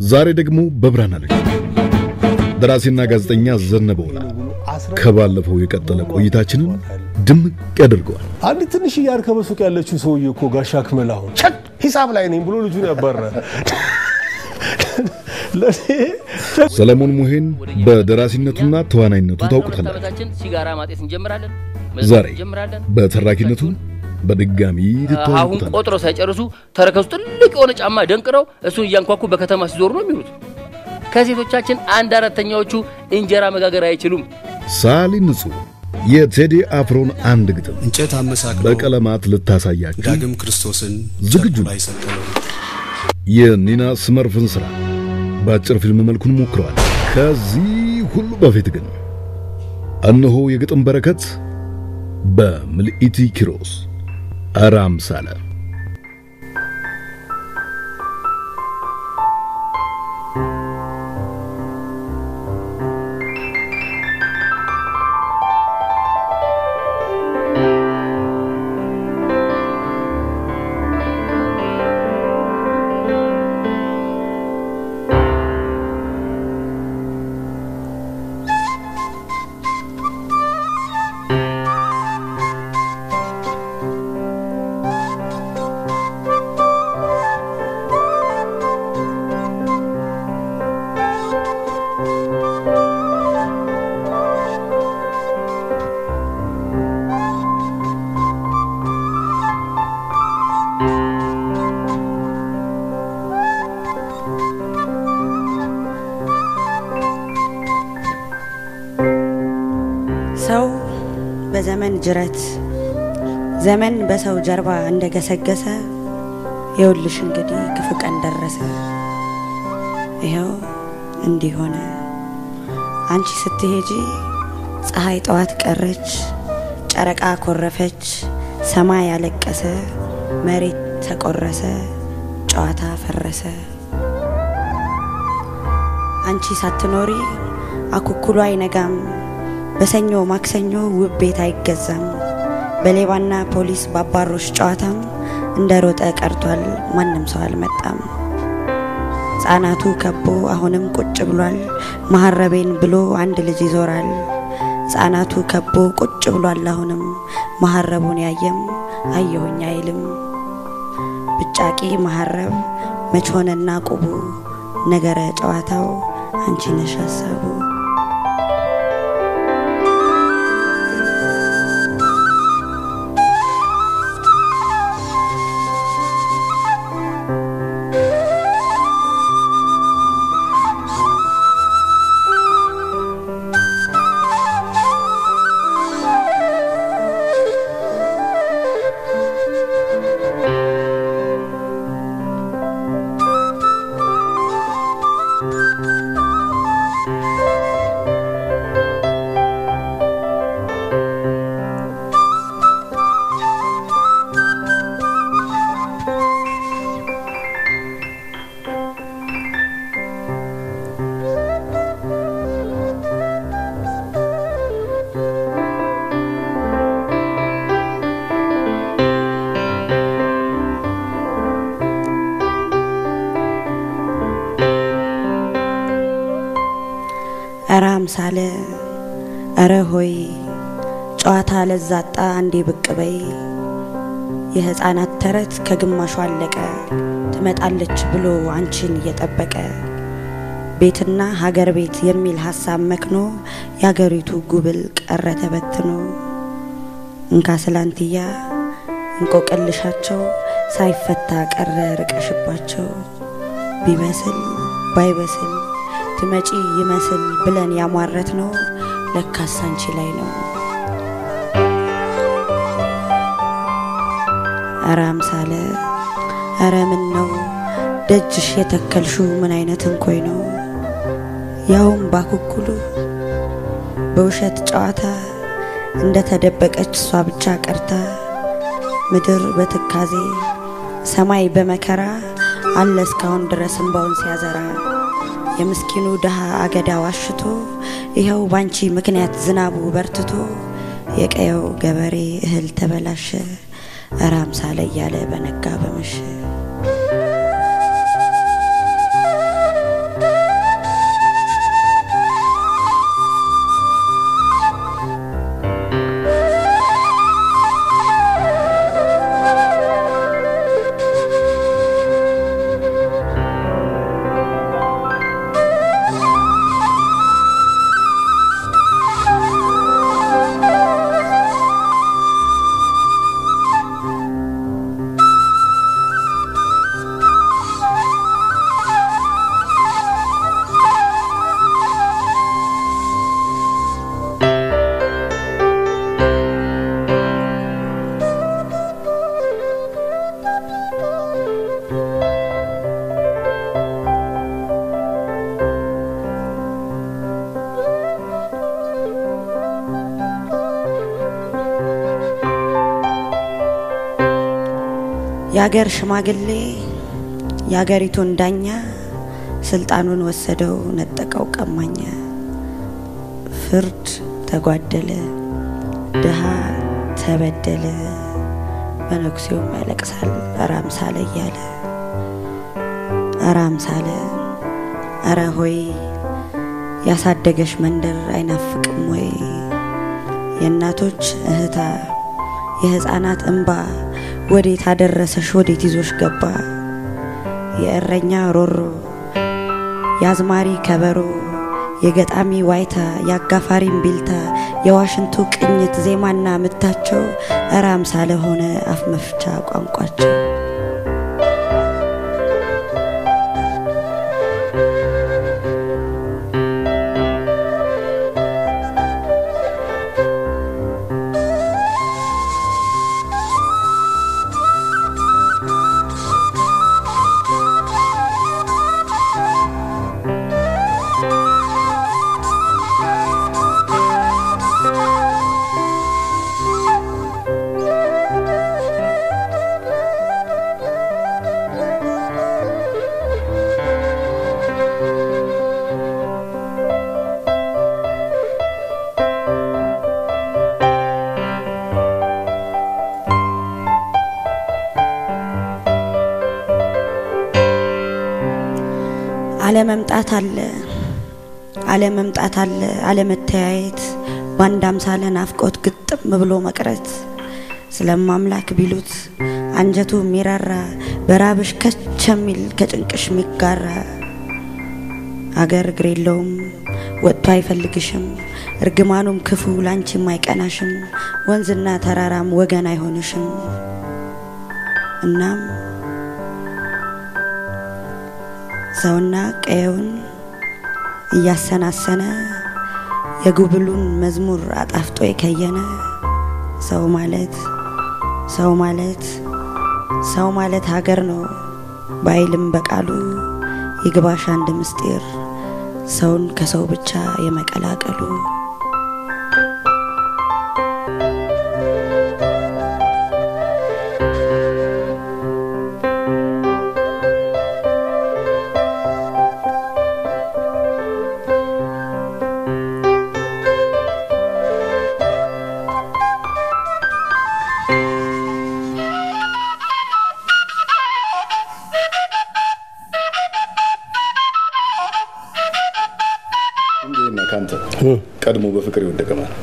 ዛሬ ደግሞ በብርሃን አለች ደራሲና ጋዜጠኛ ዘነበ ወላ ከባለፈው የቀጠለ ቆይታችንን ድምቅ ያደርገዋል። አንድ ትንሽ እያርከ በሱቅ ያለችው ሰውዬ እኮ ጋሻ ክመል አሁን ቸክ ሂሳብ ላይ ነኝ ብሎ ልጁን ያባረ ሰለሞን ሙሄን በደራሲነቱና ተዋናይነቱ ታውቁታላችሁ። ዓመታችን ሲጋራ ማጤስ እንጀምራለን። ዛሬ እንጀምራለን። በተራኪነቱ በድጋሚ አሁን ትተዋወቁታል። ቆጥረው ሳይጨርሱ ተረከዙ ትልቅ የሆነ ጫማ ደንቅረው እሱን እያንኳኩ በከተማ ሲዞሩ ነው የሚሉት። ከሴቶቻችን አንድ አራተኛዎቹ እንጀራ መጋገር አይችሉም። ሳሊ ንጹህ የቴዲ አፍሮን አንድ ግጥም እንጨት አመሳክሎ በቀለማት ልታሳያችሁ ዳግም ክርስቶስን ዝግጁ ጨርቁ ነው። ላይ ሰቀለው። የኒና ስመርፍን ስራ በአጭር ፊልም መልኩን ሞክረዋል። ከዚህ ሁሉ በፊት ግን እነሆ የግጥም በረከት በምልኢቲ ኪሮስ አራም ሳለ ሰው በዘመን ጅረት ዘመን በሰው ጀርባ እንደገሰገሰ የውልሽ እንግዲህ ክፉ ቀን ደረሰ። ይኸው እንዲህ ሆነ። አንቺ ስትሄጂ ፀሐይ ጠዋት ቀረች፣ ጨረቃ ኮረፈች፣ ሰማይ ያለቀሰ፣ መሬት ተቆረሰ፣ ጨዋታ ፈረሰ። አንቺ ሳትኖሪ አኩኩሉ አይነጋም፣ በሰኞ ማክሰኞ ውብ ቤት አይገዛም። በሌባና ፖሊስ ባባሮች ጨዋታም እንደ ሮጠ ቀርቷል፣ ማንም ሰው አልመጣም። ሕፃናቱ ከቦ አሁንም ቁጭ ብሏል፣ መሐረቤን ብሎ አንድ ልጅ ይዞራል። ሕፃናቱ ከቦ ቁጭ ብሏል፣ አሁንም መሐረቡን ያየም አየሁኝ አይልም። ብጫቂ መሐረብ መች ሆነና ቁቡ ነገረ ጨዋታው አንቺ ነሽ ሀሳቡ። እረ አምሳለ እረ ሆይ ጨዋታ ለዛጣ አንዴ ብቅ በይ የሕፃናት ተረት ከግማሹ አለቀ ትመጣለች ብሎ አንቺን እየጠበቀ ቤትና ሀገር ቤት የሚል ሀሳብ መክኖ የአገሪቱ ጉብል ቀረ ተበትኖ እንካ ስላንትያ እንቆቅልሻቸው ሳይፈታ ቀረ ርቀሽባቸው ቢበስል ባይበስል ትመጪ ይመስል ብለን ያሟረት ነው ለካስ አንቺ ላይ ነው። እረ አምሳለ እረ ምን ነው ደጅሽ የተከልሹ ምን አይነት እንኮይ ነው? ያውም ባኩኩሉ በውሸት ጨዋታ እንደ ተደበቀች እሷ ብቻ ቀርታ ምድር በትካዜ ሰማይ በመከራ አለ እስካሁን ድረስ እንባውን ሲያዘራ የምስኪኑ ድሃ አገዳ ዋሽቶ ይኸው ባንቺ ምክንያት ዝናቡ በርትቶ የቀየው ገበሬ እህል ተበላሸ እረ አምሳለ እያለ በነጋ በመሸ የአገር ሽማግሌ የአገሪቱን ዳኛ ስልጣኑን ወሰደው ነጠቀው ቀማኛ። ፍርድ ተጓደለ፣ ድሃ ተበደለ፣ መነኩሴውም ያለቅሳል እረ አምሳለ እያለ እረ አምሳለ እረ ሆይ ያሳደገሽ መንደር አይናፍቅም ወይ? የእናቶች እህታ የህፃናት እንባ ወዴት አደረሰሽ ወዴት ይዞሽ ገባ? የእረኛ ሮሮ የአዝማሪ ከበሮ የገጣሚ ዋይታ የአጋፋሪም ቢልታ የዋሽንቱ ቅኝት ዜማና ምታቸው እረ አምሳለ ሆነ አፍ መፍቻ ቋንቋቸው። አለመምጣት አለ አለመምጣት አለ አለመተያየት በአንድ አምሳለ ናፍቆት ግጥም ብሎ መቅረት ስለማምላክ ቢሉት አንጀቱ የሚራራ በራብሽ ከች የሚል ከጭንቅሽ የሚጋራ አገር እግር የለውም ወጥቶ አይፈልግሽም እርግማኑም ክፉ ላንቺም አይቀናሽም ወንዝና ተራራም ወገን አይሆንሽም እናም ሰውና ቀየውን እያሰናሰነ የጉብሉን መዝሙር አጣፍጦ የከየነ ሰው ማለት ሰው ማለት ሰው ማለት ሀገር ነው ባይልም በቃሉ ይግባሽ አንድ ምስጢር ሰውን ከሰው ብቻ የመቀላቀሉ ፉንጌና ካንተ ቀድሞ በፍቅር የወደቀ ማለት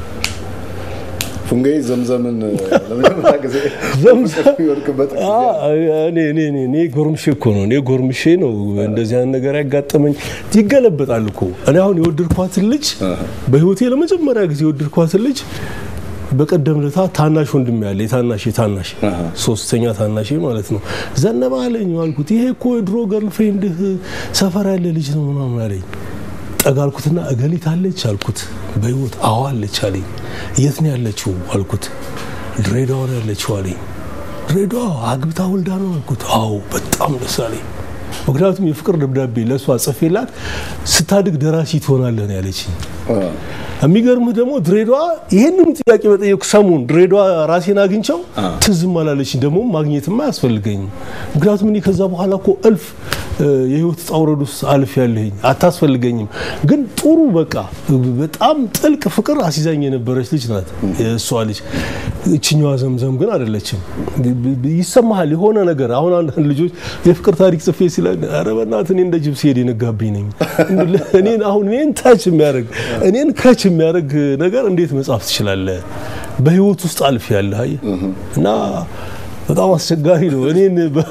ፉንጌ ዘምዘምን ለመጀመሪያ ጊዜ ዘምዘም- የሚወድቅበት ጊዜ አ- እኔ እኔ እኔ እኔ ጎርምሼ እኮ ነው እኔ ጎርምሼ ነው እንደዚህ አይነት ነገር ያጋጠመኝ። ይገለበጣል እኮ እኔ አሁን የወደድኳትን ልጅ በህይወቴ ለመጀመሪያ ጊዜ የወደድኳትን ልጅ በቀደም ለታ ታናሽ ወንድም ያለ የታናሽ የታናሽ ሶስተኛ ታናሽ ማለት ነው ዘነበ አለኝ አልኩት። ይሄ እኮ የድሮ ገርልፍሬንድህ ሰፈር ያለ ልጅ ነው ምናምን አለኝ። ጠጋ አልኩትና እገሊት አለች አልኩት። በህይወት አዎ አለች አለኝ። የት ነው ያለችው አልኩት። ድሬዳዋ ነው ያለችው አለኝ። ድሬዳዋ አግብታ ወልዳ ነው አልኩት። አዎ በጣም ደስ አለኝ። ምክንያቱም የፍቅር ደብዳቤ ለእሷ ጽፌላት ስታድግ ደራሲ ትሆናለህ ነው ያለችኝ። የሚገርምህ ደግሞ ድሬዳዋ ይህንኑ ጥያቄ በጠየቁ ሰሞን ድሬዳዋ ራሴን አግኝቸው ትዝም አላለችኝ። ደግሞ ማግኘትም አያስፈልገኝም። ምክንያቱም እኔ ከዛ በኋላ እኮ እልፍ እ፣ የህይወት ውጣ ውረድ ውስጥ አልፍ ያለኝ አታስፈልገኝም። ግን ጥሩ በቃ በጣም ጥልቅ ፍቅር አሲዛኝ የነበረች ልጅ ናት እሷ ልጅ። እችኛዋ ዘምዘም ግን አይደለችም። ይሰማሃል የሆነ ነገር አሁን አንዳንድ ልጆች የፍቅር ታሪክ ጽፌ ሲለ ኧረ በእናትህ እኔ እንደ ጅብ ሲሄድ የነጋብኝ ነኝ እኔን አሁን እኔን ታች የሚያደርግ እኔን ከች የሚያደርግ ነገር እንዴት መጻፍ ትችላለህ? በህይወት ውስጥ አልፍ ያለ አየህ እና በጣም አስቸጋሪ ነው። እኔን በ-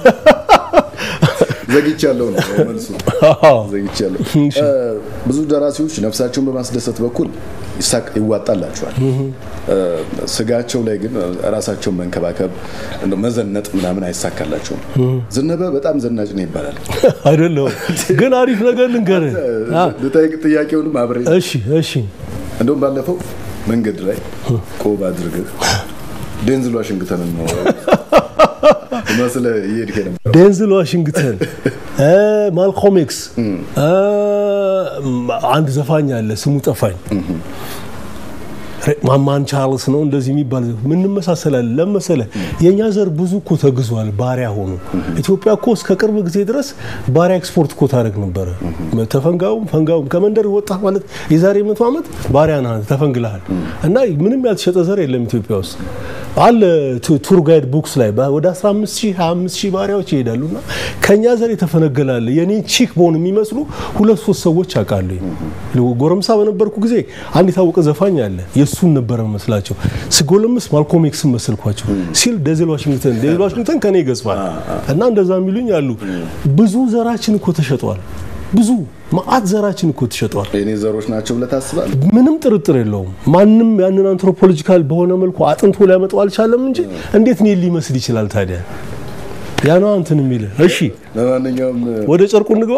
ዘግቻለሁ ነው መልሱ። አዎ። ዘግቻለሁ። እ፣ ብዙ ደራሲዎች ነፍሳቸውን በማስደሰት በኩል ይሳቅ ይዋጣላቸዋል። እ፣ ስጋቸው ላይ ግን ራሳቸውን መንከባከብ እንደው መዘነጥ ምናምን አይሳካላቸውም። ዝነበ በጣም ዘናጭ ነው ይባላል። አይደለሁም ግን አሪፍ ነገር ልንገርህ። አ፣ ልጠይቅ ጥያቄውንም አብሬ እሺ እሺ እንደውም ባለፈው መንገድ ላይ ቆብ አድርገህ ዴንዝል ዋሽንግተንን ነው መስለህ እየሄድክ ነበር። ዴንዝል ዋሽንግተን እ፣ ማልኮም ኤክስ እ፣ አንድ ዘፋኝ አለ ስሙ ጠፋኝ። ማማን ቻርልስ ነው እንደዚህ የሚባል ምንመሳሰላለን። ለመሰለ የእኛ ዘር ብዙ እኮ ተግዟል፣ ባሪያ ሆኑ። ኢትዮጵያ እኮ እስከ ቅርብ ጊዜ ድረስ ባሪያ ኤክስፖርት እኮ ታደርግ ነበረ። ተፈንጋውም ፈንጋውም ከመንደር ወጣ ማለት የዛሬ መቶ ዓመት ባሪያ ነህ ተፈንግልሃል። እና ምንም ያልተሸጠ ዘር የለም ኢትዮጵያ ውስጥ አለ። ቱር ጋይድ ቡክስ ላይ ወደ 15 ሺህ 25 ሺህ ባሪያዎች ይሄዳሉ እና ከእኛ ዘር የተፈነገላለ የኔ ቺክ ቦን የሚመስሉ ሁለት ሶስት ሰዎች አውቃለሁ። ጎረምሳ በነበርኩ ጊዜ አንድ የታወቀ ዘፋኝ አለ። የእሱን ነበረ መስላቸው ስጎለምስ ማልኮም ኤክስን መሰልኳቸው ሲል ደዜል ዋሽንግተን ደዜል ዋሽንግተን ከኔ ይገዝፋል እና እንደዛ የሚሉኝ አሉ። ብዙ ዘራችን እኮ ተሸጧል። ብዙ ማአት ዘራችን እኮ ተሸጧል። የኔ ዘሮች ናቸው ብለህ ታስባለህ? ምንም ጥርጥር የለውም። ማንም ያንን አንትሮፖሎጂካል በሆነ መልኩ አጥንቶ ሊያመጣው አልቻለም እንጂ እንዴት እኔን ሊመስል ይችላል ታዲያ? ያ ነው እንትን የሚል እሺ። ለማንኛውም ወደ ጨርቁ እንግባ፣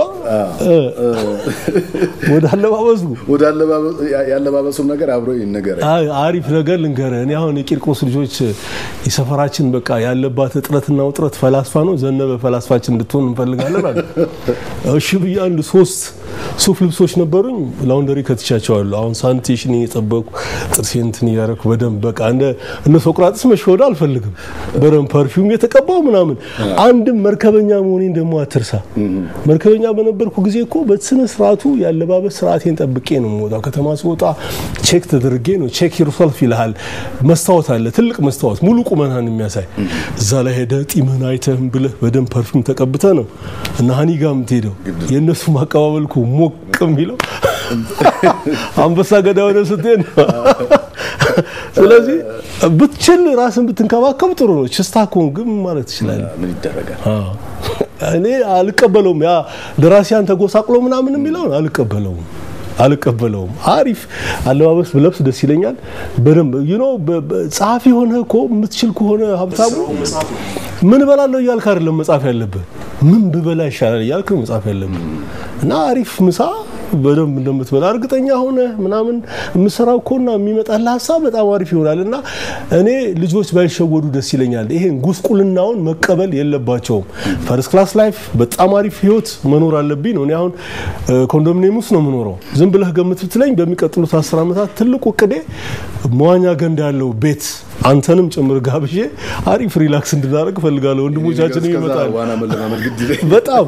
ወደ አለባበሱ ወደ ያለባበሱም ነገር አብሮ ይነገራል። አሪፍ ነገር ልንገርህ። እኔ አሁን የቂርቆስ ልጆች የሰፈራችን በቃ ያለባት እጥረትና ውጥረት ፈላስፋ ነው። ዘነበ ፈላስፋችን እንድትሆን እንፈልጋለን አለ። እሺ ብዬ አንድ ሶስት ሱፍ ልብሶች ነበሩኝ። ላውንደሪ ከትቻቸዋለሁ። አሁን ሳኒቴሽን እየጠበቁ ጥርሴን እንትን እያደረኩ በደንብ በቃ እንደ እነ ሶቅራጥስ መሸወድ አልፈልግም። በደንብ ፐርፊውም የተቀባው ምናምን። አንድም መርከበኛ መሆኔን ደግሞ አትርሳ። መርከበኛ በነበርኩ ጊዜ እኮ በስነ ስርዓቱ ያለባበስ ስርዓቴን ጠብቄ ነው የምወጣው። ከተማ ስወጣ ቼክ ተደርጌ ነው። ቼክ ዩርሰልፍ ይልሃል። መስታወት አለ፣ ትልቅ መስታወት ሙሉ ቁመናን የሚያሳይ እዛ ላይ ሄደ ጢምህን አይተህም ብለህ በደንብ ፐርፊውም ተቀብተ ነው እና ሀኒ ጋር የምትሄደው የእነሱ ማቀባበልኩ ሞቅ የሚለው አንበሳ ገዳ ሆነ ስትሄድ ነው። ስለዚህ ብትችል ራስን ብትንከባከብ ጥሩ ነው። ችስታ ከሆንክ ግን ማለት ትችላለህ። ምን ይደረጋል? እኔ አልቀበለውም። ያ ደራሲያን ተጎሳቅሎ ምናምን የሚለውን አልቀበለውም አልቀበለውም። አሪፍ አለባበስ ብለብስ ደስ ይለኛል። በደንብ ዩኖ ጸሐፊ ሆነ እኮ የምትችል ከሆነ ሀብታሙ ምን እበላለሁ እያልክ አይደለም መጻፍ ያለብህ፣ ምን ብበላ ይሻላል እያልክ መጻፍ ያለብህ እና አሪፍ ምሳ በደንብ እንደምትበላ እርግጠኛ ሆነ ምናምን የምሰራው እኮና የሚመጣልህ ሀሳብ በጣም አሪፍ ይሆናል። እና እኔ ልጆች ባይሸወዱ ደስ ይለኛል። ይሄን ጉስቁልናውን መቀበል የለባቸውም። ፈርስት ክላስ ላይፍ በጣም አሪፍ ህይወት መኖር አለብኝ ነው። እኔ አሁን ኮንዶሚኒየም ውስጥ ነው የምኖረው። ዝም ብለህ ገምት ብትለኝ በሚቀጥሉት አስር ዓመታት ትልቁ እቅዴ መዋኛ ገንዳ ያለው ቤት አንተንም ጭምር ጋብዤ አሪፍ ሪላክስ እንድናደርግ እፈልጋለሁ። ወንድሞቻችን ይመጣል ዋና መለማመድ ግድ ይለኝ። በጣም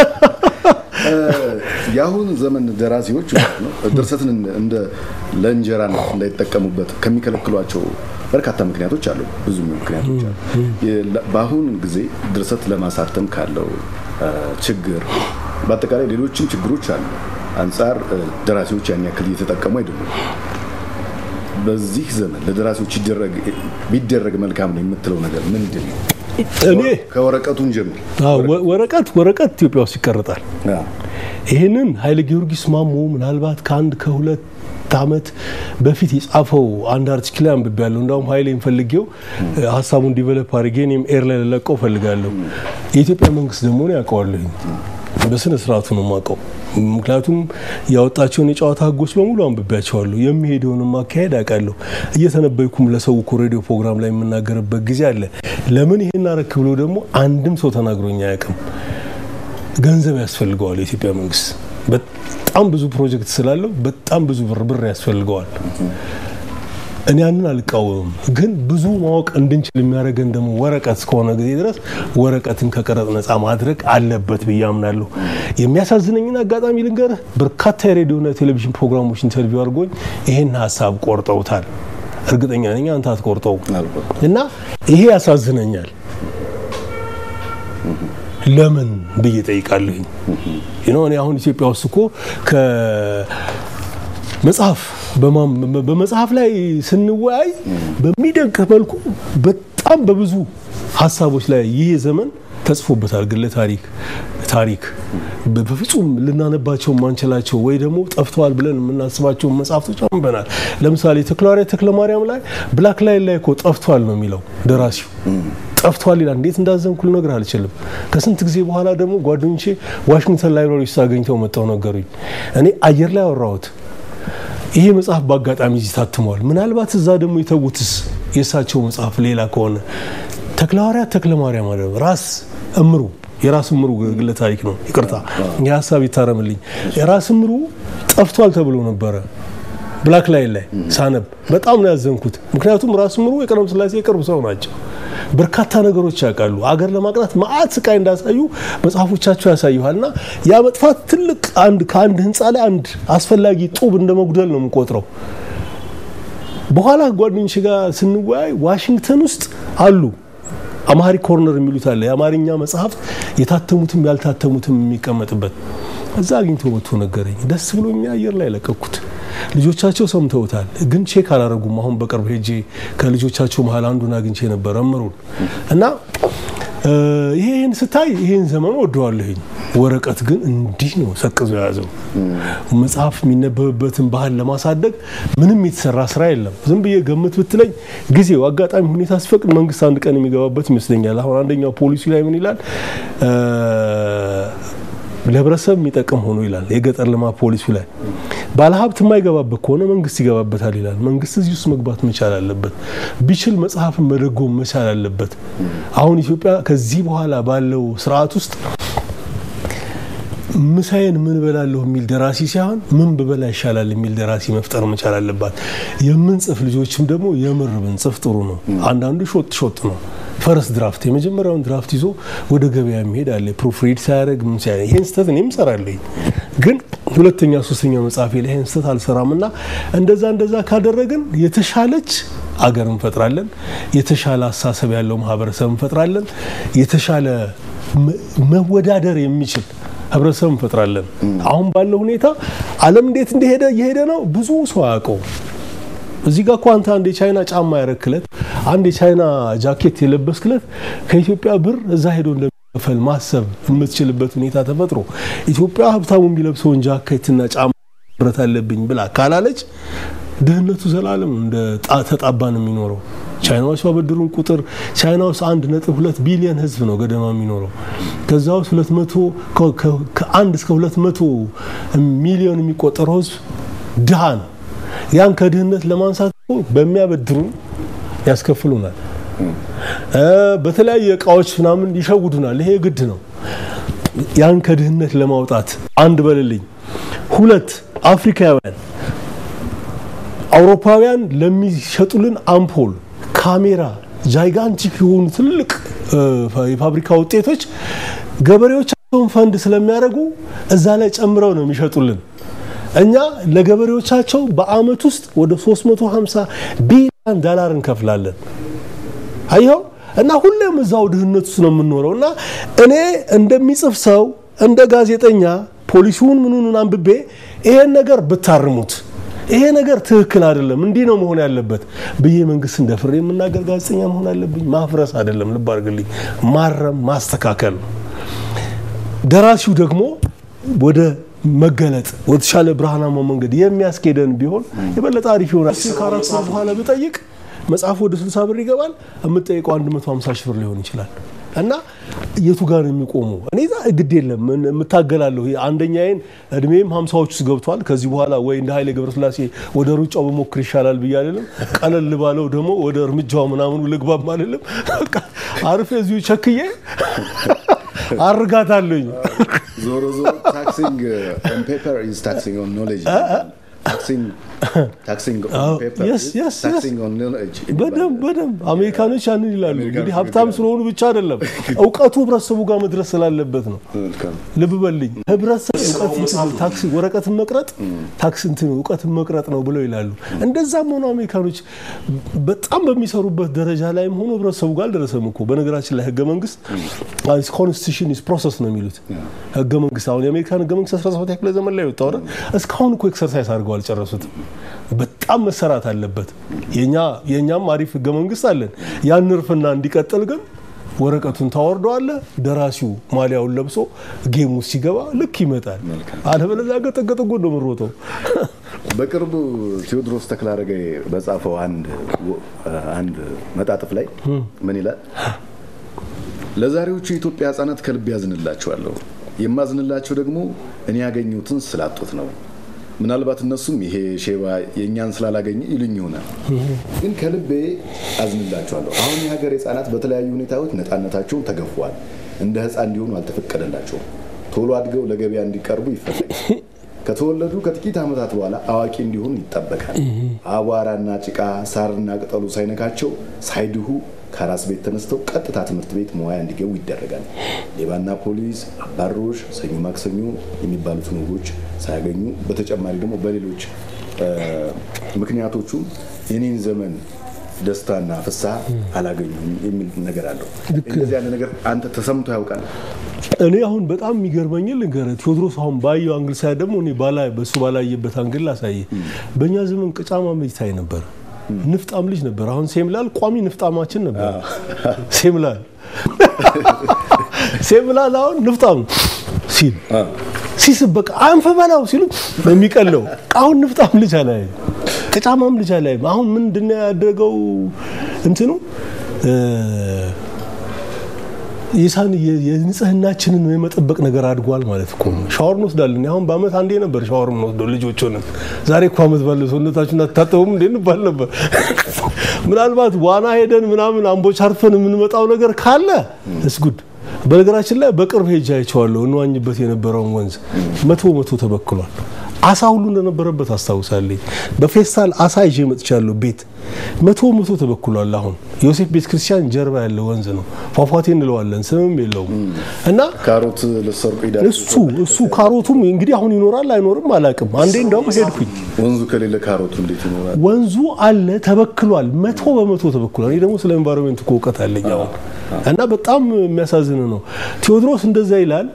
የአሁን ዘመን ደራሲዎች ማለት ነው ድርሰትን እንደ ለእንጀራነት እንዳይጠቀሙበት ከሚከለክሏቸው በርካታ ምክንያቶች አሉ። ብዙ ምክንያቶች አሉ። በአሁን ጊዜ ድርሰት ለማሳተም ካለው ችግር በአጠቃላይ ሌሎችም ችግሮች አሉ አንጻር ደራሲዎች ያን ያክል እየተጠቀሙ አይደሉም። በዚህ ዘመን ለደራሲዎች ቢደረግ መልካም ነው የምትለው ነገር ምንድን ነው? እኔ ከወረቀቱን ጀምር። ወረቀት ወረቀት ኢትዮጵያ ውስጥ ይቀርጣል። ይህንን ኃይለ ጊዮርጊስ ማሞ ምናልባት ከአንድ ከሁለት ዓመት በፊት የጻፈው አንድ አርቲክል አንብቤያለሁ። እንዳውም ኃይሌን ፈልጌው ሀሳቡን ዲቨሎፕ አድርጌ እኔም ኤር ላይ ልለቀው ፈልጋለሁ። የኢትዮጵያ መንግስት ደግሞ ነው ያውቀዋለሁኝ በስነ ስርዓቱ ነው የማውቀው። ምክንያቱም ያወጣቸውን የጨዋታ ህጎች በሙሉ አንብቤያቸዋለሁ። የሚሄደውንም አካሄድ አውቃለሁ። እየተነበይኩም ለሰው እኮ ሬዲዮ ፕሮግራም ላይ የምናገርበት ጊዜ አለ። ለምን ይሄን አረክ ብሎ ደግሞ አንድም ሰው ተናግሮኝ አያውቅም። ገንዘብ ያስፈልገዋል የኢትዮጵያ መንግስት በጣም ብዙ ፕሮጀክት ስላለው በጣም ብዙ ብር ብር ያስፈልገዋል። እኔ ያንን አልቃወምም፣ ግን ብዙ ማወቅ እንድንችል የሚያደርገን ደግሞ ወረቀት እስከሆነ ጊዜ ድረስ ወረቀትን ከቀረጥ ነፃ ማድረግ አለበት ብዬ አምናለሁ። የሚያሳዝነኝን አጋጣሚ ልንገርህ፣ በርካታ የሬዲዮና የቴሌቪዥን ፕሮግራሞች ኢንተርቪው አድርጎኝ ይሄን ሀሳብ ቆርጠውታል። እርግጠኛ ነኝ አንተ አትቆርጠው እና ይሄ ያሳዝነኛል። ለምን ብዬ ጠይቃለሁኝ። እኔ አሁን ኢትዮጵያ ውስጥ እኮ መጽሐፍ በመጽሐፍ ላይ ስንወያይ በሚደንቅ መልኩ በጣም በብዙ ሀሳቦች ላይ ይህ ዘመን ተጽፎበታል። ግለ ታሪክ ታሪክ በፍጹም ልናነባቸው ማንችላቸው ወይ ደግሞ ጠፍተዋል ብለን የምናስባቸው መጽሐፍቶች አንበናል። ለምሳሌ ተክለሐዋርያት ተክለ ማርያም ላይ ብላክ ላይን ላይ እኮ ጠፍቷል ነው የሚለው ደራሲው ጠፍቷል ይላል። እንዴት እንዳዘንኩ ልነግርህ አልችልም። ከስንት ጊዜ በኋላ ደግሞ ጓደኞቼ ዋሽንግተን ላይብራሪ ውስጥ አገኝተው መጣው ነገሩኝ። እኔ አየር ላይ አወራሁት። ይሄ መጽሐፍ በአጋጣሚ እዚህ ታትሟል። ምናልባት እዛ ደግሞ የተዉትስ የእሳቸው መጽሐፍ ሌላ ከሆነ ተክለሐዋርያት ተክለ ማርያም አለ ራስ እምሩ የራስ እምሩ ግለ ታሪክ ነው። ይቅርታ የሀሳብ ይታረምልኝ። የራስ እምሩ ጠፍቷል ተብሎ ነበረ ብላክ ላይን ላይ ሳነብ በጣም ነው ያዘንኩት። ምክንያቱም ራስ ምሩ የቀለም ስላሴ የቅርብ ሰው ናቸው። በርካታ ነገሮች ያውቃሉ። አገር ለማቅናት መዓት ስቃይ እንዳሳዩ መጽሐፎቻቸው ያሳዩሃል። እና ያ መጥፋት ትልቅ አንድ ከአንድ ህንፃ ላይ አንድ አስፈላጊ ጡብ እንደ መጉደል ነው የምቆጥረው። በኋላ ጓደኞች ጋር ስንወያይ ዋሽንግተን ውስጥ አሉ አማሪ ኮርነር የሚሉት አለ። የአማርኛ መጽሐፍት የታተሙትም ያልታተሙትም የሚቀመጥበት እዛ አግኝቶ መጥቶ ነገረኝ። ደስ ብሎኛ አየር ላይ ለቀኩት። ልጆቻቸው ሰምተውታል፣ ግን ቼክ አላረጉም። አሁን በቅርብ ሄጄ ከልጆቻቸው መሀል አንዱን አግኝቼ ነበር እምሩን እና ይሄን ስታይ ይሄን ዘመኑ ወደዋለሁኝ። ወረቀት ግን እንዲህ ነው ሰቅዞ የያዘው። መጽሐፍ የሚነበብበትን ባህል ለማሳደግ ምንም የተሰራ ስራ የለም። ዝም ብዬ ገምት ብትለኝ ጊዜው አጋጣሚ ሁኔታ ሲፈቅድ መንግስት አንድ ቀን የሚገባበት ይመስለኛል። አሁን አንደኛው ፖሊሲ ላይ ምን ይላል? ለህብረተሰብ የሚጠቅም ሆኖ ይላል። የገጠር ልማት ፖሊሲ ላይ ባለሀብት የማይገባበት ከሆነ መንግስት ይገባበታል ይላል። መንግስት እዚህ ውስጥ መግባት መቻል አለበት። ቢችል መጽሐፍን መደጎም መቻል አለበት። አሁን ኢትዮጵያ ከዚህ በኋላ ባለው ስርዓት ውስጥ ምሳዬን ምን በላለሁ የሚል ደራሲ ሳይሆን ምን ብበላ ይሻላል የሚል ደራሲ መፍጠር መቻል አለባት። የምንጽፍ ልጆችም ደግሞ የምር ብንጽፍ ጥሩ ነው። አንዳንዱ ሾጥ ሾጥ ነው። ፈረስ ድራፍት የመጀመሪያውን ድራፍት ይዞ ወደ ገበያ የሚሄድ አለ። ፕሩፍሪድ ሳያደርግ ምን ሳያደርግ ይሄን ስህተት እኔም እሰራለሁ፣ ግን ሁለተኛ ሶስተኛ መጽሐፌ ላይ ይሄን ስህተት አልሰራም እና እንደዛ እንደዛ ካደረግን የተሻለች አገር እንፈጥራለን። የተሻለ አሳሰብ ያለው ማህበረሰብ እንፈጥራለን። የተሻለ መወዳደር የሚችል ህብረተሰብ እንፈጥራለን። አሁን ባለው ሁኔታ ዓለም እንዴት እንደሄደ እየሄደ ነው ብዙ ሰው አያውቀው። እዚህ ጋር እኮ አንተ አንድ የቻይና ጫማ ያረክለት አንድ የቻይና ጃኬት የለበስክለት ከኢትዮጵያ ብር እዛ ሄዶ እንደሚከፈል ማሰብ የምትችልበት ሁኔታ ተፈጥሮ ኢትዮጵያ ሀብታሙ የሚለብሰውን ጃኬትና ጫማ ብረት አለብኝ ብላ ካላለች ድህነቱ ዘላለም እንደ ተጣባ ነው የሚኖረው። ቻይናዎች ባበድሩን ቁጥር ቻይና ውስጥ አንድ ነጥብ ሁለት ቢሊዮን ህዝብ ነው ገደማ የሚኖረው። ከዛ ውስጥ ሁለት መቶ ከአንድ እስከ ሁለት መቶ ሚሊዮን የሚቆጠረው ህዝብ ድሃ ነው። ያን ከድህነት ለማንሳት በሚያበድሩን ያስከፍሉናል። በተለያየ እቃዎች ምናምን ይሸውዱናል። ይሄ ግድ ነው። ያን ከድህነት ለማውጣት አንድ በልልኝ። ሁለት አፍሪካውያን አውሮፓውያን ለሚሸጡልን አምፖል፣ ካሜራ፣ ጃይጋንቲክ የሆኑ ትልቅ የፋብሪካ ውጤቶች ገበሬዎቻቸውን ፈንድ ስለሚያደርጉ እዛ ላይ ጨምረው ነው የሚሸጡልን። እኛ ለገበሬዎቻቸው በአመት ውስጥ ወደ 350 ቢሊዮን ዶላር እንከፍላለን። አየው እና ሁሌም እዛው ድህነት ውስጥ ነው የምንኖረው። እና እኔ እንደሚጽፍ ሰው እንደ ጋዜጠኛ ፖሊሲውን ምኑን አንብቤ ይሄን ነገር ብታርሙት ይሄ ነገር ትክክል አይደለም፣ እንዲህ ነው መሆን ያለበት ብዬ መንግስት እንደ ፍሬ የምናገር ጋዜጠኛ መሆን አለብኝ። ማፍረስ አይደለም፣ ልብ አድርግልኝ፣ ማረም ማስተካከል ነው። ደራሲው ደግሞ ወደ መገለጥ ወደ ተሻለ ብርሃናማ መንገድ የሚያስኬደን ቢሆን የበለጠ አሪፍ ይሆናል። ከአራት ሰዓት በኋላ ብጠይቅ መጽሐፉ ወደ 60 ብር ይገባል። የምጠይቀው 150 ሺህ ብር ሊሆን ይችላል። እና የቱ ጋር ነው የሚቆመው? እኔ ግድ የለም የምታገላለሁ። አንደኛዬን እድሜም ሀምሳዎች ውስጥ ገብቷል። ከዚህ በኋላ ወይ እንደ ኃይሌ ገብረስላሴ ወደ ሩጫው በሞክር ይሻላል ብዬ አልልም። ቀለል ባለው ደግሞ ወደ እርምጃው ምናምኑ ልግባም አልልም። አርፌ እዚሁ ቸክዬ አርጋታለኝ። ዞሮ ዞሮ ታክሲንግ ኦን ፔፐር ኢዝ ታክሲንግ ኦን ኖሌጅ በደንብ በደንብ አሜሪካኖች ያንን ይላሉ። እንግዲህ ሀብታም ስለሆኑ ብቻ አይደለም እውቀቱ ህብረተሰቡ ጋር መድረስ ስላለበት ነው። ልብ በልኝ ህብረተሰብ ታክሲ ወረቀትን መቅረጥ ታክሲ እንትን እውቀትን መቅረጥ ነው ብለው ይላሉ። እንደዛም ሆኖ አሜሪካኖች በጣም በሚሰሩበት ደረጃ ላይም ሆኖ ህብረተሰቡ ጋር አልደረሰም እኮ። በነገራችን ላይ ህገ መንግስት ኮንስቲቱሽን ኢዝ ፕሮሰስ ነው የሚሉት ህገ መንግስት። አሁን የአሜሪካን ህገ መንግስት 17 ክፍለ ዘመን ላይ ወጣ እስካሁን እኮ ኤክሰርሳይዝ አድርገው አልጨረሱትም። በጣም መሰራት አለበት። የእኛም አሪፍ ህገ መንግስት አለን። ያን እርፍና እንዲቀጥል ግን ወረቀቱን ታወርደዋለ። ደራሲው ማሊያውን ለብሶ ጌም ውስጥ ሲገባ ልክ ይመጣል። አለበለዚያ ገጠገጠጎ ነው የምሮጠው። በቅርቡ ቴዎድሮስ ተክለአረጋይ በጻፈው አንድ መጣጥፍ ላይ ምን ይላል? ለዛሬዎቹ የኢትዮጵያ ህጻናት ከልብ ያዝንላቸዋለሁ። የማዝንላቸው ደግሞ እኔ ያገኙትን ስላጡት ነው። ምናልባት እነሱም ይሄ ሼባ የእኛን ስላላገኘ ይሉኝ ይሆናል፣ ግን ከልቤ አዝንላቸዋለሁ። አሁን የሀገር ህጻናት በተለያዩ ሁኔታዎች ነፃነታቸውን ተገፏል። እንደ ህፃን እንዲሆኑ አልተፈቀደላቸውም። ቶሎ አድገው ለገበያ እንዲቀርቡ ይፈለጋል። ከተወለዱ ከጥቂት ዓመታት በኋላ አዋቂ እንዲሆኑ ይጠበቃል። አቧራና ጭቃ፣ ሳርና ቅጠሉ ሳይነካቸው ሳይድሁ ከአራስ ቤት ተነስተው ቀጥታ ትምህርት ቤት መዋያ እንዲገቡ ይደረጋል። ሌባና ፖሊስ፣ አባሮሽ፣ ሰኞ ማክሰኞ የሚባሉትን ወጎች ሳያገኙ በተጨማሪ ደግሞ በሌሎች ምክንያቶቹም የኔን ዘመን ደስታና ፍስሐ አላገኙም የሚል ነገር አለው። እንደዚህ ያለ ነገር አንተ ተሰምቶ ያውቃል? እኔ አሁን በጣም የሚገርመኝ ልንገርህ፣ ቴዎድሮስ አሁን ባየው አንግል ሳይ ደግሞ እኔ ባላ በሱ ባላየበት አንግል ላሳየ። በእኛ ዘመን ቅጫማ ልጅ ታይ ነበር፣ ንፍጣም ልጅ ነበር። አሁን ሴምላል ቋሚ ንፍጣማችን ነበር። ሴምላል ሴምላል አሁን ንፍጣም ሲል ሲስብ በቃ አንፈ በላው ሲሉ የሚቀለው አሁን ንፍጣም ልጅ አላየም፣ ቅጫማም ልጅ አላየም። አሁን ምንድን ነው ያደረገው እንትኑ የሳን የንጽህናችንን የመጠበቅ ነገር አድጓል ማለት እኮ ነው። ሻወር እንወስዳለን። አሁን በአመት አንዴ ነበር ሻወር የምንወስደው ልጆች ሆነን። ዛሬ እኮ አመት ባለ ሰውነታችሁን አትታጠቡም እንዴ እንባል ነበር። ምናልባት ዋና ሄደን ምናምን አምቦች አርፈን የምንመጣው ነገር ካለ እስጉድ በነገራችን ላይ በቅርብ ሄጄ አይቼዋለሁ። እንዋኝበት የነበረውን ወንዝ መቶ መቶ ተበክሏል። አሳ ሁሉ እንደነበረበት አስታውሳለኝ። በፌስታል አሳ ይዤ መጥቻለሁ። ቤት መቶ መቶ ተበክሏል። አሁን ዮሴፍ ቤተ ክርስቲያን ጀርባ ያለ ወንዝ ነው። ፏፏቴ እንለዋለን፣ ስምም የለውም እና ካሮት ልትሰርቁ ሄዳችሁ እሱ እሱ ካሮቱም እንግዲህ አሁን ይኖራል አይኖርም አላውቅም። አንዴ እንደውም ሄድኩኝ። ወንዙ ከሌለ ካሮቱ እንዴት ይኖራል? ወንዙ አለ ተበክሏል። መቶ በመቶ ተበክሏል። እኔ ደግሞ ስለ ኤንቫይሮንሜንት እኮ እውቀት አለኝ አሁን እና በጣም የሚያሳዝን ነው። ቴዎድሮስ እንደዛ ይላል።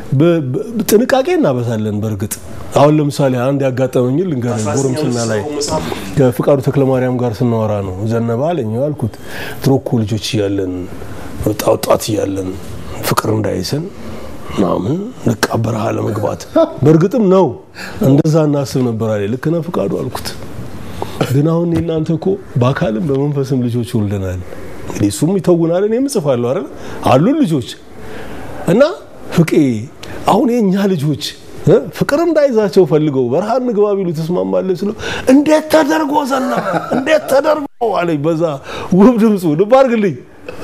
ጥንቃቄ እናበዛለን። በእርግጥ አሁን ለምሳሌ አንድ ያጋጠመኝ ልንገርህ። ጎረምስና ላይ ከፍቃዱ ተክለማርያም ጋር ስናወራ ነው ዘነበ አለኝ አልኩት። ድሮ እኮ ልጆች እያለን ወጣት እያለን ፍቅር እንዳይሰን ምናምን ንቃ በረሃ ለመግባት በእርግጥም ነው እንደዛ እናስብ ነበር አለ። ልክ ነህ ፍቃዱ አልኩት። ግን አሁን እናንተ እኮ በአካልም በመንፈስም ልጆች ወልደናል። እንግዲህ እሱም ይተውናል፣ እኔም እጽፋለሁ አይደል አሉን ልጆች እና ፍቄ አሁን የእኛ ልጆች ፍቅር እንዳይዛቸው ፈልገው በረሃ እንግባ ቢሉ ትስማማለህ ስለው እንዴት ተደርጎ ዘነበ እንዴት ተደርጎ አለኝ በዛ ውብ ድምፁ ልብ አድርግልኝ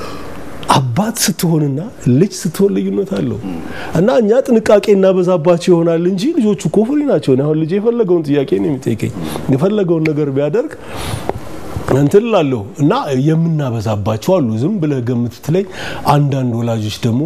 አባት ስትሆንና ልጅ ስትሆን ልዩነት አለው እና እኛ ጥንቃቄ እናበዛባቸው ይሆናል እንጂ ልጆቹ እኮ ፍሪ ናቸው አሁን ልጅ የፈለገውን ጥያቄ ነው የሚጠይቀኝ የፈለገውን ነገር ቢያደርግ እንትን እላለሁ እና የምናበዛባቸው አሉ ዝም ብለህ ገምት ትለኝ አንዳንድ ወላጆች ደግሞ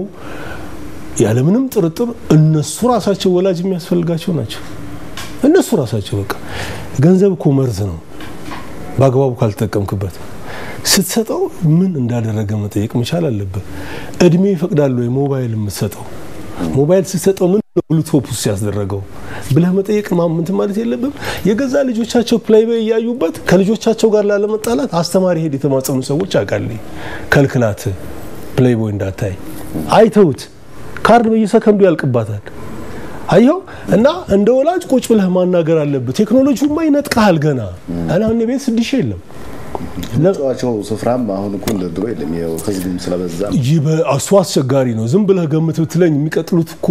ያለምንም ጥርጥር እነሱ ራሳቸው ወላጅ የሚያስፈልጋቸው ናቸው። እነሱ ራሳቸው በቃ ገንዘብ እኮ መርዝ ነው፣ በአግባቡ ካልተጠቀምክበት። ስትሰጠው ምን እንዳደረገ መጠየቅ መቻል አለብህ። እድሜ ይፈቅዳል ወይ ሞባይል የምትሰጠው? ሞባይል ስትሰጠው ምን ነው ብሉቶፕ ውስጥ ያስደረገው ብለህ መጠየቅ እንትን ማለት የለብም። የገዛ ልጆቻቸው ፕሌይቦይ እያዩበት ከልጆቻቸው ጋር ላለመጣላት አስተማሪ ሄድ የተማጸኑ ሰዎች አውቃለሁ። ከልክላት ፕሌይቦይ እንዳታይ አይተውት ካርድ በየሰከንዱ ያልቅባታል። አየው እና እንደ ወላጅ ቁጭ ብለህ ማናገር አለብህ። ቴክኖሎጂውማ ይነጥቃል ገና አሁን ቤት ስድሽ የለም መጫወቻው ስፍራም አሁን እኮ እንደ ድሮ የለም። ያው ህዝብም ስለበዛ እሱ አስቸጋሪ ነው። ዝም ብለህ ገምት ብትለኝ የሚቀጥሉት እኮ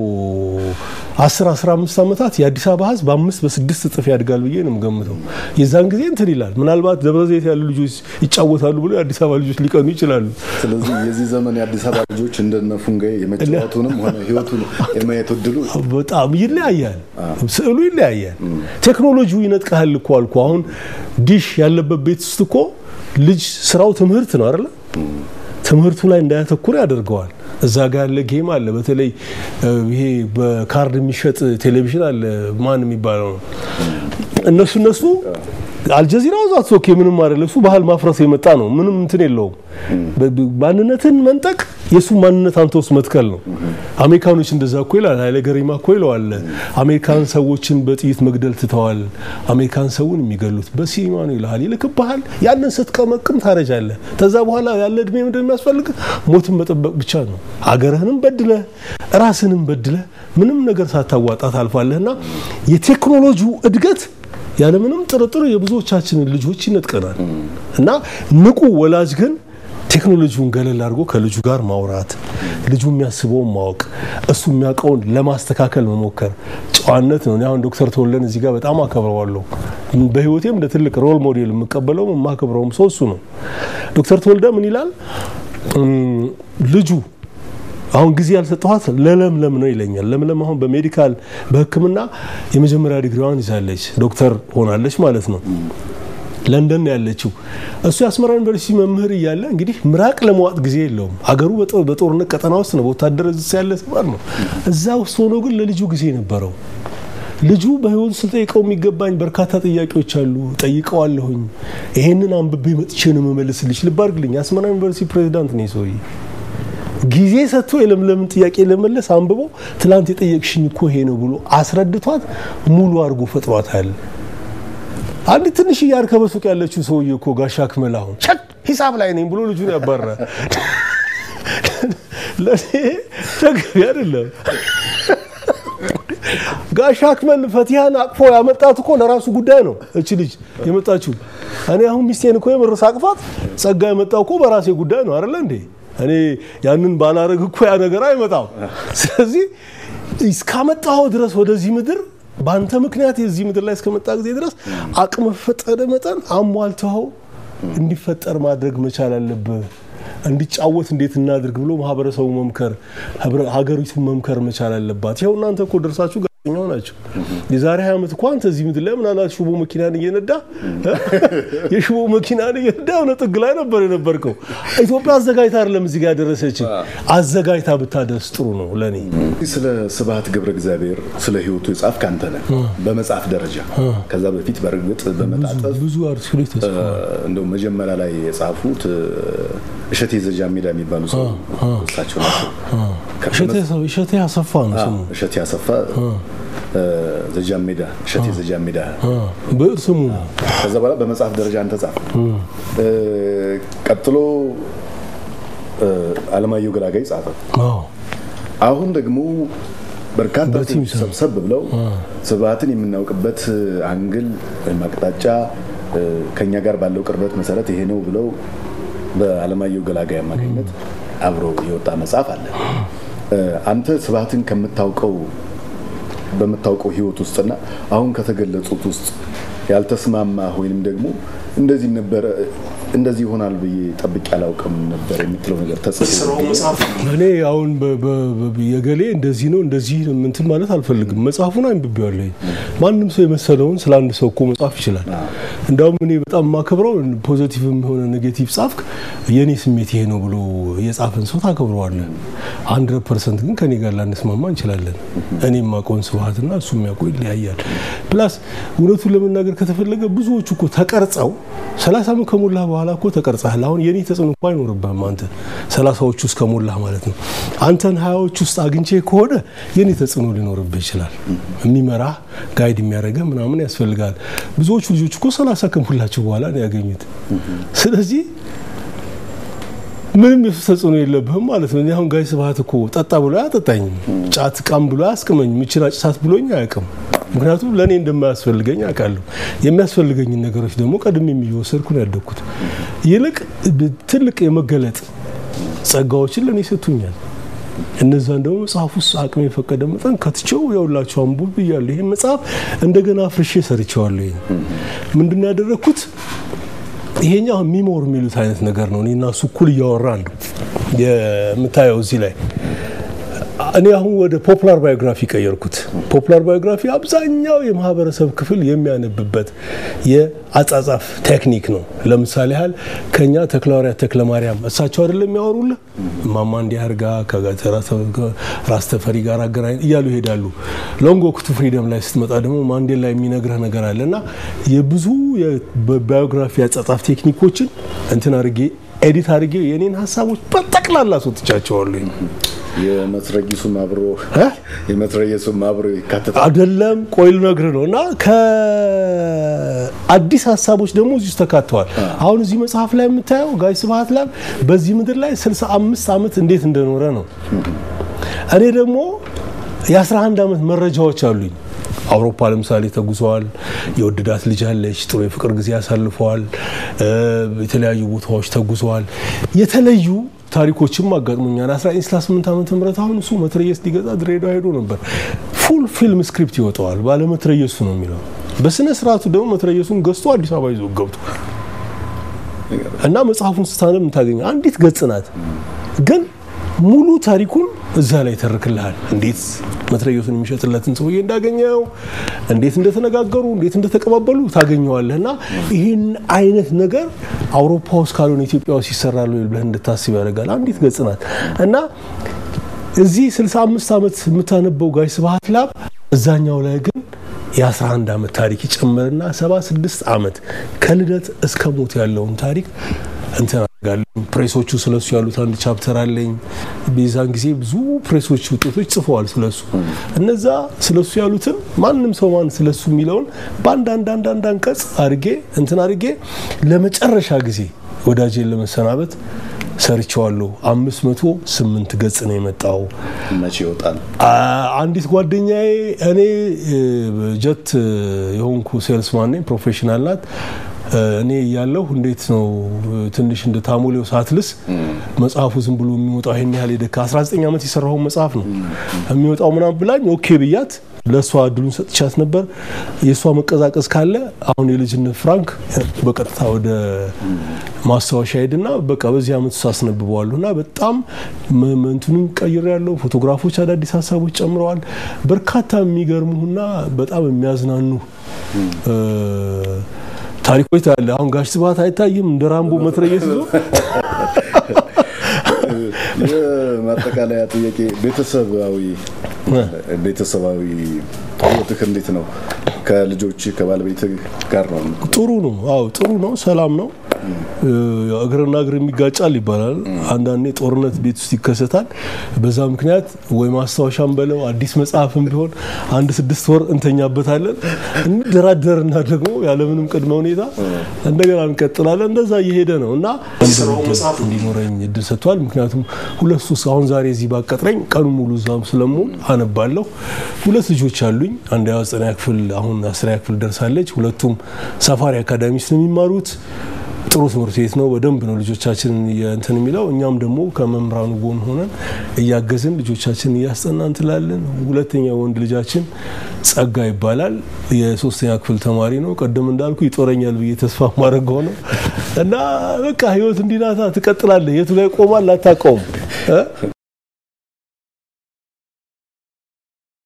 10 15 ዓመታት የአዲስ አበባ ህዝብ በአምስት በስድስት እጥፍ ያድጋል ብዬ ነው የምገምተው። የዛን ጊዜ እንትን ይላል። ምናልባት ደብረ ዘይት ያሉ ልጆች ይጫወታሉ ብሎ የአዲስ አበባ ልጆች ሊቀኑ ይችላሉ። ስለዚህ የዚህ ዘመን የአዲስ አበባ ልጆች እንደነ ፉንጋይ የመጫወቱንም ሆነ ህይወቱን የማየት እድሉ በጣም ይለያያል። ስዕሉ ይለያያል። ቴክኖሎጂው ይነጥቃል እኮ አልኩ። አሁን ዲሽ ያለበት ቤት ውስጥ እኮ ልጅ ስራው ትምህርት ነው አይደለ? ትምህርቱ ላይ እንዳያተኩር ያደርገዋል። እዛ ጋር ያለ ጌም አለ። በተለይ ይሄ በካርድ የሚሸጥ ቴሌቪዥን አለ። ማን የሚባለው ነው? እነሱ እነሱ አልጀዚራ ዛት ኦኬ ምንም አይደለም። እሱ ባህል ማፍረስ የመጣ ነው። ምንም እንትን የለውም። ማንነትን መንጠቅ የእሱ ማንነት አንተ ውስጥ መትከል ነው። አሜሪካኖች እንደዛ እኮ ይላል ኃይለ ገሪማ እኮ ይለዋል። አሜሪካን ሰዎችን በጥይት መግደል ትተዋል። አሜሪካን ሰውን የሚገሉት በሲኒማ ነው ይልሃል። ይልክብሃል። ያንን ስትቀመቅም ታረጃለህ። ከዛ በኋላ ያለ እድሜ ምንድን የሚያስፈልግ ሞትን መጠበቅ ብቻ ነው። አገርህንም በድለህ ራስንም በድለህ ምንም ነገር ሳታዋጣ ታልፋለህና የቴክኖሎጂው እድገት ያለምንም ጥርጥር የብዙዎቻችንን ልጆች ይነጥቀናል እና ንቁ ወላጅ ግን ቴክኖሎጂውን ገለል አድርጎ ከልጁ ጋር ማውራት፣ ልጁ የሚያስበውን ማወቅ፣ እሱ የሚያውቀውን ለማስተካከል መሞከር ጨዋነት ነው። አሁን ዶክተር ተወልደን እዚህ ጋር በጣም አከብረዋለሁ። በህይወቴም እንደ ትልቅ ሮል ሞዴል የምቀበለውም የማከብረውም ሰው እሱ ነው። ዶክተር ተወልደ ምን ይላል? ልጁ አሁን ጊዜ ያልሰጠኋት ለለምለም ነው ይለኛል። ለምለም አሁን በሜዲካል በሕክምና የመጀመሪያ ዲግሪዋን ይዛለች፣ ዶክተር ሆናለች ማለት ነው። ለንደን ነው ያለችው። እሱ የአስመራ ዩኒቨርሲቲ መምህር እያለ እንግዲህ ምራቅ ለመዋጥ ጊዜ የለውም። አገሩ በጦ- በጦርነት ቀጠና ውስጥ ነው፣ በወታደር እዝ ያለ ሰባል ነው። እዛ ውስጥ ሆኖ ግን ለልጁ ጊዜ ነበረው። ልጁ በህይወቱ ስጠይቀው የሚገባኝ በርካታ ጥያቄዎች አሉ፣ ጠይቀዋለሁኝ። ይሄንን አንብቤ መጥቼ ነው የምመልስልሽ። ልብ አድርግልኝ፣ የአስመራ ዩኒቨርሲቲ ፕሬዚዳንት ነው ሰውዬ። ጊዜ ሰጥቶ የለምለምን ጥያቄ ለመለስ አንብቦ ትላንት የጠየቅሽኝ እኮ ይሄ ነው ብሎ አስረድቷት ሙሉ አድርጎ ፈጥሯታል። አንድ ትንሽ እያርከ በሱቅ ያለችው ሰውዬ እኮ ጋሻ አክመል አሁን ቸክ ሂሳብ ላይ ነኝ ብሎ ልጁን ያባራ ለእኔ ተገቢ አይደለም። ጋሻ አክመል ፈቲሃን አቅፎ ያመጣት እኮ ለራሱ ጉዳይ ነው። እች ልጅ የመጣችው እኔ አሁን ሚስቴን እኮ የምርስ አቅፋት ጸጋ የመጣው እኮ በራሴ ጉዳይ ነው አይደለ እንዴ? እኔ ያንን ባላረግ እኮ ያ ነገር አይመጣም። ስለዚህ እስካመጣኸው ድረስ ወደዚህ ምድር በአንተ ምክንያት የዚህ ምድር ላይ እስከመጣ ጊዜ ድረስ አቅም ፈጠደ መጠን አሟልተኸው እንዲፈጠር ማድረግ መቻል አለብህ። እንዲጫወት እንዴት እናድርግ ብሎ ማህበረሰቡ መምከር፣ ህብረ- ሀገሪቱን መምከር መቻል አለባት። ይኸው እናንተ እኮ ደርሳችሁ ጋዜጠኛው ናቸው። የዛሬ 20 ዓመት እኮ አንተ እዚህ ምድር ላይ ምናልባት ሽቦ መኪናን እየነዳ የሽቦ መኪናን እየነዳ የሆነ ጥግ ላይ ነበር የነበርከው። ኢትዮጵያ አዘጋጅታ አይደለም እዚህ ጋር ያደረሰች፣ አዘጋጅታ ብታደርስ ጥሩ ነው ለእኔ። ስለ ስብሐት ገብረ እግዚአብሔር ስለ ህይወቱ የጻፍክ አንተ ነህ በመጽሐፍ ደረጃ። ከዛ በፊት በእርግጥ በመጣጠፍ ብዙ አርቲክሎች ተጽፈዋል። እንደው መጀመሪያ ላይ የጻፉት እሸቴ ዘጃሜዳ የሚባሉ ሰው እሳቸው ናቸው። እሸቴ- እሸቴ አሰፋ ነው ስሙ። እሸቴ አሰፋ ዘጃሜዳ እሸቴ ዘጃሜዳ ብዕር ስሙ ነው። ከዛ በኋላ በመጽሐፍ ደረጃ አንተ ጻፍ። ቀጥሎ አለማየሁ ገላጋይ ጻፈ። አዎ አሁን ደግሞ በርካታ በቲም ሰዎች ሰብሰብ ብለው ስብሐትን የምናውቅበት አንግል ወይም አቅጣጫ እ፣ ከኛ ጋር ባለው ቅርበት መሰረት ይሄ ነው ብለው በአለማየሁ ገላጋይ አማካኝነት አብሮ የወጣ መጽሐፍ አለ። እ፣ አንተ ስብሐትን ከምታውቀው በምታውቀው ህይወት ውስጥና አሁን ከተገለጹት ውስጥ ያልተስማማ ወይንም ደግሞ እንደዚህ ነበረ እንደዚህ ይሆናል ብዬ ጠብቄ አላውቅም ነበር የምትለው ነገር ተጽፎ እኔ አሁን በ- በ- በ- የገሌ እንደዚህ ነው እንደዚህ ነው እንትን ማለት አልፈልግም። መጽሐፉን አንብቤዋለሁ። ማንም ሰው የመሰለውን ስለ አንድ ሰው እኮ መጻፍ ይችላል። እንዳውም እኔ በጣም የማከብረው ፖዘቲቭም የሆነ ኔጌቲቭ ጻፍክ የእኔ ስሜት ይሄ ነው ብሎ የጻፈን ሰው ታከብረዋለህ። ሀንድረድ ፐርሰንት ግን ከኔ ጋር ላንስማማ እንችላለን። እኔ የማውቀውን ስብሐትና እሱ የሚያውቀው ይለያያል። ፕላስ እውነቱን ለመናገር ከተፈለገ ብዙዎቹ እኮ ተቀርጸው ሰላሳ ዓመት ከሞላህ በኋላ እኮ ተቀርጸሃል። አሁን የኔ ተጽዕኖ እኮ አይኖርብህም አንተ ሰላሳዎች ውስጥ ከሞላህ ማለት ነው። አንተን ሀያዎች ውስጥ አግኝቼ ከሆነ የኔ ተጽዕኖ ሊኖርብህ ይችላል። የሚመራህ ጋይድ የሚያደርገህ ምናምን ያስፈልጋል። ብዙዎቹ ልጆች እኮ ሰላሳ ከሞላቸው በኋላ ነው ያገኙት። ስለዚህ ምንም የሱ ተጽዕኖ የለብህም ማለት ነው። እኔ አሁን ጋይ ስብሐት እኮ ጠጣ ብሎ አያጠጣኝም፣ ጫት ቃም ብሎ አያስቅመኝ፣ ምችን አጭሳት ብሎኝ አያውቅም። ምክንያቱም ለእኔ እንደማያስፈልገኝ አውቃለሁ። የሚያስፈልገኝን ነገሮች ደግሞ ቀድሜ የሚወሰድኩ ነው ያደግኩት። ይልቅ ትልቅ የመገለጥ ጸጋዎችን ለእኔ ሰጥቶኛል። እነዛን ደግሞ መጽሐፍ ውስጥ አቅም የፈቀደ መጠን ከትቼው የውላቸው አንቡብ ብያለሁ። ይህን መጽሐፍ እንደገና አፍርሼ ሰርቼዋለሁ። ይሄን ምንድን ነው ያደረግኩት? ይሄኛው ሚሞር የሚሉት አይነት ነገር ነው። እኔና እሱ እኩል እያወራን ነው የምታየው እዚህ ላይ እኔ አሁን ወደ ፖፕላር ባዮግራፊ ቀየርኩት። ፖፕላር ባዮግራፊ አብዛኛው የማህበረሰብ ክፍል የሚያነብበት የአጻጻፍ ቴክኒክ ነው። ለምሳሌ ያህል ከኛ ተክለሐዋርያት ተክለ ማርያም እሳቸው አይደለም የሚያወሩልህ እማማ እንዲህ አድርጋ ከራስ ተፈሪ ጋር አገናኝ እያሉ ይሄዳሉ። ሎንግ ዎክ ቱ ፍሪደም ላይ ስትመጣ ደግሞ ማንዴላ የሚነግረህ ነገር አለ እና የብዙ የባዮግራፊ አጻጻፍ ቴክኒኮችን እንትን አድርጌ ኤዲት አድርጌ የኔን ሀሳቦች በጠቅላላ አስወጥቻቸዋለሁ። የመትረጊሱም አብሮ የመትረየሱም አብሮ ይካተታል። አይደለም ቆይ ልነግርህ ነው። እና ከአዲስ ሀሳቦች ደግሞ እዚህ ውስጥ ተካተዋል። አሁን እዚህ መጽሐፍ ላይ የምታየው ጋይ ስብሐት ላይ በዚህ ምድር ላይ 65 ዓመት እንዴት እንደኖረ ነው። እኔ ደግሞ የ11 ዓመት መረጃዎች አሉኝ። አውሮፓ ለምሳሌ ተጉዘዋል። የወደዳት ልጅ አለች። ጥሩ የፍቅር ጊዜ ያሳልፈዋል። የተለያዩ ቦታዎች ተጉዘዋል። የተለዩ ታሪኮችም አጋጥሞኛል። 1968 ዓመተ ምህረት አሁን እሱ መትረየስ ሊገዛ ድሬዳዋ ሄዶ ነበር። ፉል ፊልም ስክሪፕት ይወጣዋል። ባለ መትረየሱ ነው የሚለው። በስነ ስርዓቱ ደግሞ መትረየሱን ገዝቶ አዲስ አበባ ይዞ ገብቷል። እና መጽሐፉን ስታነብ የምታገኘው አንዲት ገጽ ናት ግን ሙሉ ታሪኩን እዛ ላይ ተርክልሃል። እንዴት መትረየሱን የሚሸጥለትን ሰውዬ እንዳገኘው፣ እንዴት እንደተነጋገሩ፣ እንዴት እንደተቀባበሉ ታገኘዋለህ። እና ይህን አይነት ነገር አውሮፓ ውስጥ ካልሆነ ኢትዮጵያ ውስጥ ይሰራል ወይ ብለህ እንድታስብ ያደርጋል። አንዲት ገጽ ናት እና እዚህ 65 ዓመት የምታነበው ጋሽ ስብሐት ላብ እዛኛው ላይ ግን የ11 ዓመት ታሪክ ይጨምርና 76 ዓመት ከልደት እስከ ሞት ያለውን ታሪክ እንትን አደርጋለሁ። ፕሬሶቹ ስለሱ ያሉት አንድ ቻፕተር አለኝ። በዛን ጊዜ ብዙ ፕሬሶች ውጤቶች ጽፈዋል ስለሱ። እነዛ ስለሱ ያሉትን ማንም ሰው ማን ስለሱ የሚለውን በአንድ አንድ አንድ አንድ አንቀጽ አድርጌ እንትን አድርጌ ለመጨረሻ ጊዜ ወዳጄን ለመሰናበት ሰርቸዋለሁ። አምስት መቶ ስምንት ገጽ ነው የመጣው። መቼ ይወጣል? አንዲት ጓደኛዬ እኔ ጀት የሆንኩ ሴልስማን ነኝ፣ ፕሮፌሽናል ናት። እኔ እያለሁ እንዴት ነው ትንሽ እንደ ታሞሌው ሳትልስ መጽሐፉ ዝም ብሎ የሚወጣው ይሄን ያህል የደካ 19 ዓመት የሰራውን መጽሐፍ ነው የሚወጣው ምናምን ብላኝ ኦኬ ብያት ለእሷ እድሉን ሰጥቻት ነበር። የእሷ መቀዛቀዝ ካለ አሁን የልጅነት ፍራንክ በቀጥታ ወደ ማስታወሻ ሄድና በቃ በዚህ ዓመት ውስጥ አስነብበዋለሁ እና በጣም እንትኑን ቀይር ያለው ፎቶግራፎች፣ አዳዲስ ሀሳቦች ጨምረዋል። በርካታ የሚገርሙና በጣም የሚያዝናኑ ታሪኮች ታያለህ። አሁን ጋሽ ስብሐት አይታይም እንደ ራምቦ መትረየስ ይዞ የማጠቃለያ ጥያቄ ቤተሰባዊ ቤተሰባዊ ህይወትህ እንዴት ነው? ከልጆች ከባለቤት ጋር ነው? ጥሩ ነው። አዎ ጥሩ ነው። ሰላም ነው። እግርና እግር የሚጋጫል ይባላል። አንዳንዴ ጦርነት ቤት ውስጥ ይከሰታል። በዛ ምክንያት ወይ ማስታወሻም በለው አዲስ መጽሐፍም ቢሆን አንድ ስድስት ወር እንተኛበታለን። እንደራደርና ደግሞ ያለምንም ቅድመ ሁኔታ እንደገና እንቀጥላለን። እንደዛ እየሄደ ነው እና መጽሐፍ እንዲኖረኝ እድል ሰጥቷል። ምክንያቱም ሁለት ሶስት አሁን ዛሬ እዚህ ባቀጥረኝ ቀኑ ሙሉ እዛም ስለምውል አነባለሁ። ሁለት ልጆች አሉኝ። አንድ ዘጠነኛ ክፍል አሁን አስረኛ ክፍል ደርሳለች። ሁለቱም ሳፋሪ አካዳሚ ውስጥ ነው የሚማሩት። ጥሩ ትምህርት ቤት ነው። በደንብ ነው ልጆቻችንን እንትን የሚለው። እኛም ደግሞ ከመምህራኑ ጎን ሆነን እያገዝን ልጆቻችንን እያስጠና እንትላለን። ሁለተኛ ወንድ ልጃችን ጸጋ ይባላል። የሶስተኛ ክፍል ተማሪ ነው። ቀደም እንዳልኩ ይጦረኛል ብዬ ተስፋ ማድረግ ሆነ እና በቃ ህይወት እንዲናታ ትቀጥላለህ። የቱ ላይ ቆማል አታውቀውም።